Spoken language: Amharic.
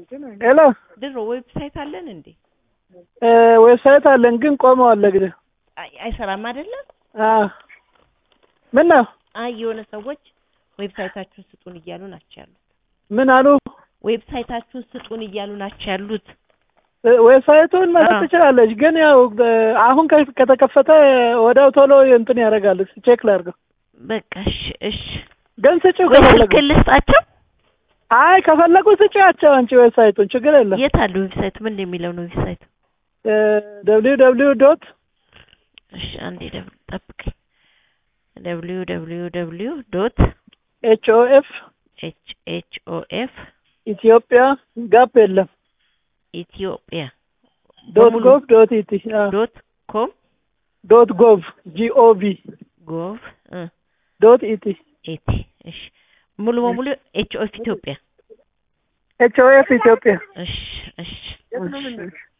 ሄሎ ድሮ ዌብሳይት አለን እንዴ? እ ዌብሳይት አለን ግን ቆመዋል ለጊዜው። አይ- አይሰራም አይደለም? አዎ ምን ነው አይ የሆነ ሰዎች ዌብሳይታችሁን ስጡን እያሉ ናቸው ያሉት። ምን አሉ? ዌብሳይታችሁን ስጡን እያሉ ናቸው ያሉት። እ ዌብሳይቱን መስጠት አዎ። ትችላለች፣ ግን ያው እ አሁን ከ- ከተከፈተ ወዲያው ቶሎ እንትን ያደርጋል። ቼክ ላድርገው። በቃ እሺ እሺ። ግን ስጪው ወይ ከፈለጉ። ስልክ ልስጣቸው? አይ ከፈለጉ ስጪያቸው አንቺ ዌብሳይቱን ችግር የለም። የት አለ ዌብሳይቱ? ምን የሚለው ነው ዌብሳይቱ? ደብሊው ደብሊው ዶት እሺ አንዴ ደብ- ጠብቀኝ። ደብሊው ደብሊው ደብሊው ዶት ኤች ኦ ኤፍ ኤች ኤች ኦ ኤፍ ኢትዮጵያ ጋፕ የለም ኢትዮጵያ ዶት በሙሉ ጎቭ ዶት ኢቲ ዶት ኮም ዶት ጎቭ ጂኦቪ ጎቭ እ ዶት ኢቲ ኤቲ እሺ ሙሉ በሙሉ ኤች ኦ ኤፍ ኢትዮጵያ ኤች ኦ ኤፍ ኢትዮጵያ እሺ እሺ እሺ።